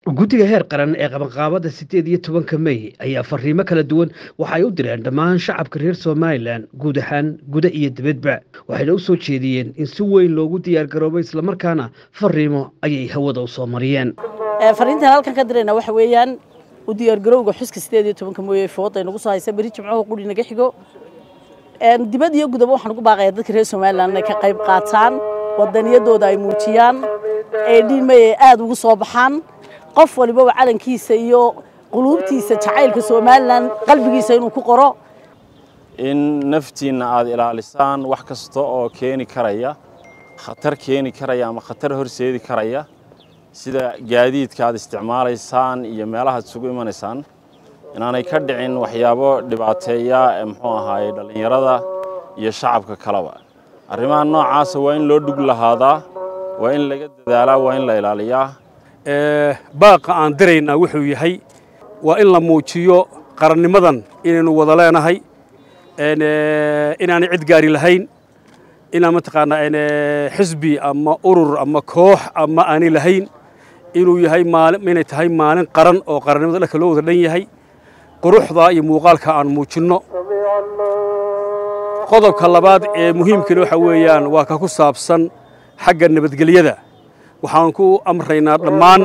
guddiga heer qaran ee qabanqaabada sideed iyo tobanka mey ayaa fariimo kala duwan waxay u direen dhammaan shacabka reer somalilan guud ahaan guda iyo dibadba waxayna u soo jeediyeen in si weyn loogu diyaargaroobo islamarkaana fariimo ayay hawada u soo mariyeen fariintan halkan ka dirayna waxa weeyaan u diyaargarowga xuska sideed iyo tobanka mooye fooda nagu soo haysa beri jimcaha quri naga xigo dibad iyo gudaba waxaan ugu baaqaya dadka reer somalilan inay ka qayb qaataan wadaniyadooda ay muujiyaan ee dhiimay ay aada ugu soo baxaan qof walibaba calankiisa iyo quluubtiisa jacaylka somalilan qalbigiisa inuu ku qoro in naftiinna aada ilaalisaan wax kasta oo keeni karaya khatar keeni karaya ama khatar horseedi karaya sida gaadiidka aad isticmaalaysaan iyo meelahaad isugu imanaysaan inaanay ka dhicin waxyaabo dhibaateeya ee muxuu ahaaye dhallinyarada iyo shacabka kaleba arrimaha noocaasa waa in loo dhug lahaadaa waa in laga dadaalaa waa in la ilaaliyaa baaqa aan diraynaa wuxuu yahay waa in la muujiyo qarannimadan inaynu wada leenahay inaanay cid gaari lahayn inaan mataqaanaa xisbi ama urur ama koox ama aanay lahayn inuu yahay maalin inay tahay maalin qaran oo qarannimada dhanka loo wada dhan yahay quruxda iyo muuqaalka aan muujinno qodobka labaad ee muhiimkana waxa weeyaan waa ka ku saabsan xagga nabadgelyada waxaan ku amraynaa dhammaan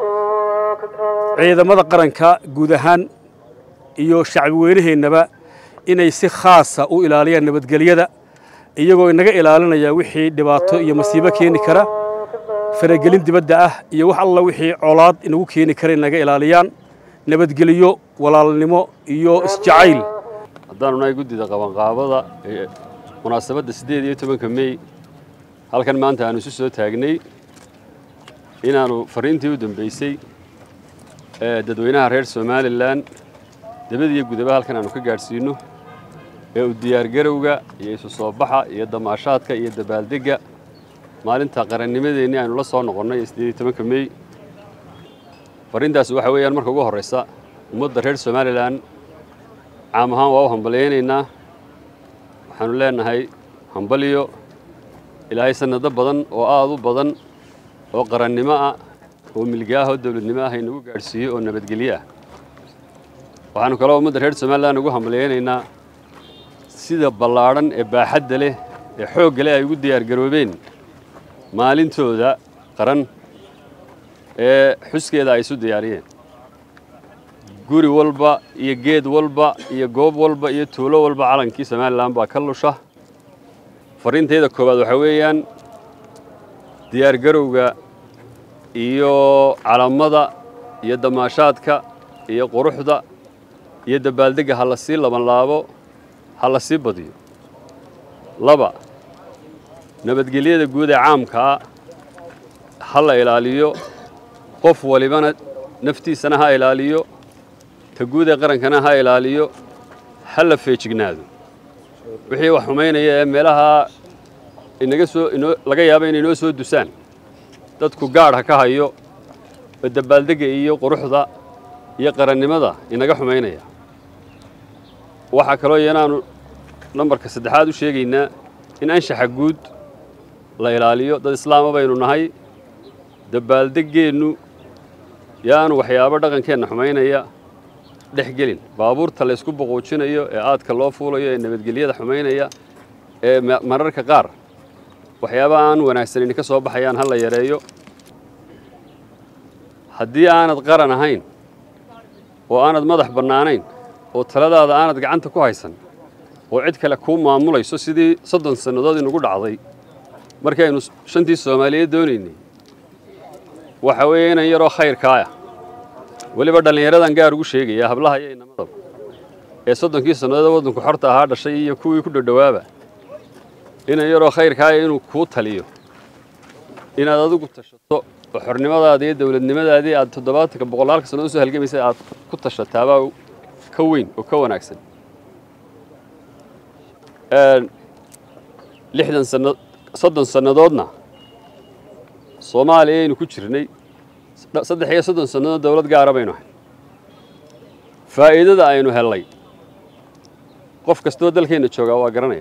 ciidamada qaranka guud ahaan iyo shacbi weynaheennaba inay si khaasa u ilaaliyaan nabadgelyada iyagoo inaga ilaalinaya wixii dhibaato iyo masiibo keeni kara faragelin dibadda ah iyo wax alla wixii colaad inagu keeni kara inaga ilaaliyaan nabadgelyo walaalnimo iyo isjacayl haddaanu nahay guddida qabanqaabada ee munaasabadda siddeed iyo tobanka mey halkan maanta aanu isu soo taagnay inaannu farriintii u dambaysay ee dadweynaha reer somalilan debad iyo gudaba halkan aanu ka gaadhsiinno ee u diyaargarowga iyo isu soo baxa iyo damaashaadka iyo dabaaldegga maalinta qarannimadeennii aynu la soo noqonnay ee siddeed iyo tobanka mey farriintaasi waxa weeyaan marka ugu horraysa ummadda reer somalilan caam ahaan waa u hambalyaynaynaa waxaannu leenahay hambaliyo ilaahay sannado badan oo aad u badan oo qarannimo ah oo milga ah oo dawladnimo ah inagu gaadhsiiyo oo nabadgelyo ah waxaannu kaloo ummadda reer somalilan ugu hambalyaynaynaa sida ballaadhan ee baaxadda leh ee xoogga leh ay ugu diyaargaroobeen maalintooda qaran ee xuskeeda ay isu diyaariyeen guri walba iyo geed walba iyo goob walba iyo tuulo walba calankii somalilan baa ka lusha farriintayda koowaad waxaa weeyaan diyaargarowga iyo calamada iyo damaashaadka iyo quruxda iyo dabaaldegga ha la sii labanlaabo ha la sii badiyo laba nabadgelyada guud ee caamkaa ha la ilaaliyo qof walibana naftiisana ha ilaaliyo ta guud ee qarankana ha ilaaliyo ha la feejignaado wixii wax xumaynaya ee meelaha inaga soo inoo laga yaaba inay inoo soo dusaan dadku gaadh ha ka hayo oo dabaaldegga iyo quruxda iyo qarannimada inaga xumaynaya waxaa kaloo iyanaanu nambarka saddexaad u sheegaynaa in anshaxa guud la ilaaliyo dad islaama baynu nahay dabaaldeggeennu yaanu waxyaabo dhaqankeenna xumaynaya dhex gelin baabuurta laysku boquujinayo ee aadka loo fuulayo ee nabadgelyada xumaynaya ee mararka qaar waxyaaba aan wanaagsanin ka soo baxayaan ha la yareeyo haddii aanad qaran ahayn oo aanad madax bannaanayn oo taladaada aanad gacanta ku haysan oo cid kale kuu maamulayso sidii soddon sannadood inugu dhacday markii aynu shantii soomaaliyeed doonaynay waxa weeye inan yaroo khayrkaaya weliba dhallinyaradan gaar ugu sheegaya hablaha iyo inamadaba ee soddonkii sannadood waddanku xorta ahaa dhashay iyo kuwii ku dhodhowaaba inan yaroo khayrkaaya inuu kuu taliyo inaad adigu tashato oo xornimadaada iyo dawladnimadaadii aad toddobaatanka boqolaalka sannadood usoo halgamaysay aad ku tashataabaa ka weyn oo ka wanaagsan lixdan sanna soddon sannadoodna soomaaliya aynu ku jirnay saddex iyo soddon sannadood dawlad gaara baynu ahay faa'iidada aynu hellay qof kastoo dalkeenna joogaa waa garanaya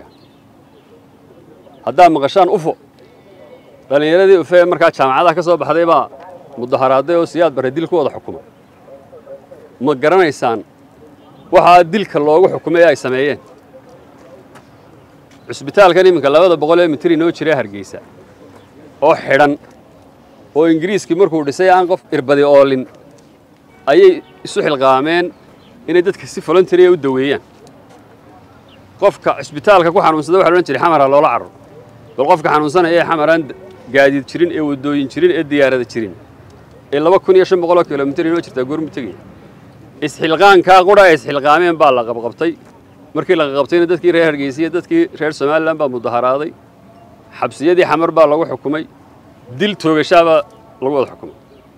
haddaad maqashaan ufo dhallinyaradii ufe markaa jaamacadaha ka soo baxday baa mudaharaaday oo siyaad barre dil ku wada xukumay ma garanaysaan waxaa dilka loogu xukumay ee ay sameeyeen cusbitaalkan iminka labada boqol ee mitir inoo jira hargeysa oo xidhan oo ingiriiskii markuu dhisay aan qof irbadi oolin ayay isu xilqaameen inay dadka si voluntaria u daweeyaan qofka cusbitaalka ku xanuunsada waxa la odhan jiray xamar ha loola carro bal qofka xanuunsanaya ee xamaraan gaadiid jirin ee waddooyin jirin ee diyaarada jirin ee laba kun iyo shan boqoloo kilomitir inoo jirtaa goormu tegaya isxilqaankaa qudha ay isxilqaameen baa la qabqabtay markii la qabqabtayna dadkii reer hargeysa iyo dadkii reer somalilan baa mudaharaaday xabsiyadii xamar baa lagu xukumay dil toogashaabaa lagu wada xukumay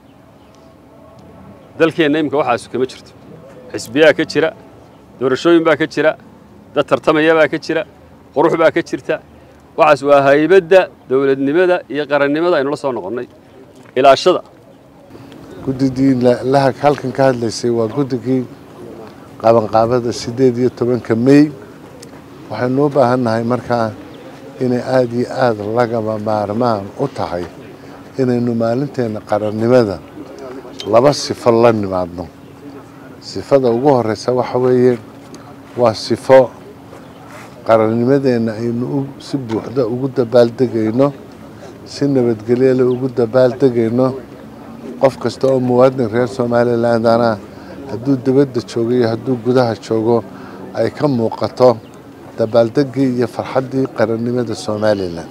dalkeenna iminka waxaasu kama jirto xisbiyaa ka jira doorashooyin baa ka jira dad tartamaya baa ka jira qurux baa ka jirta waxaas waa haybadda dowladnimada iyo qarannimada aynu la soo noqonnay ilaashada guddigii lahag halkan ka hadlaysay waa guddigii qabanqaabada siddeed iyo tobanka mey waxaynu u baahan nahay markaa inay aada iyo aada lagaba maarmaan u tahay inaynu maalinteenna qarannimada laba sifo la nimaadno sifada ugu horreysa waxa weeye waa sifo qarannimadeenna aynu si buuxda ugu dabaaldegayno si nabadgelyale ugu dabaaldegayno qof kasta oo muwaadin reer somalilandana hadduu dibadda joogo iyo hadduu gudaha joogo ay ka muuqato dabaaldeggii iyo farxaddii qarannimada somalilan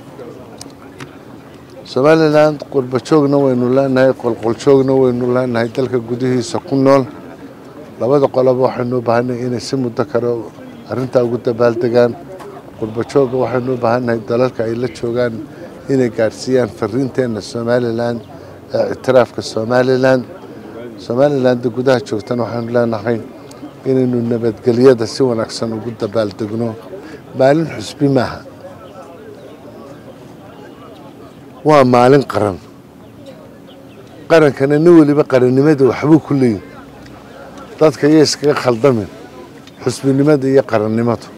somalilan qurbajoogna waynu leenahay qolqoljoogna waynu leenahay dalka gudihiisa ku nool labada qoloba waxaynu u baahannahay inay si muddo kale arrintaa ugu dabaaldegaan qurbajoogga waxaynu u baahannahay dalalka ay la joogaan inay gaadhsiiyaan fariinteenna somalilan ee ictiraafka somalilan somalilanda gudaha joogtana waxaynu leenahay inaynu nabadgelyada si wanaagsan ugu dabaaldegno maalin xusbi maaha waa maalin qaran qarankana nin weliba qarannimada waxbuu ku leeyihin dadka iyo iskaga khaldamin xusbinimada iyo qarannimadu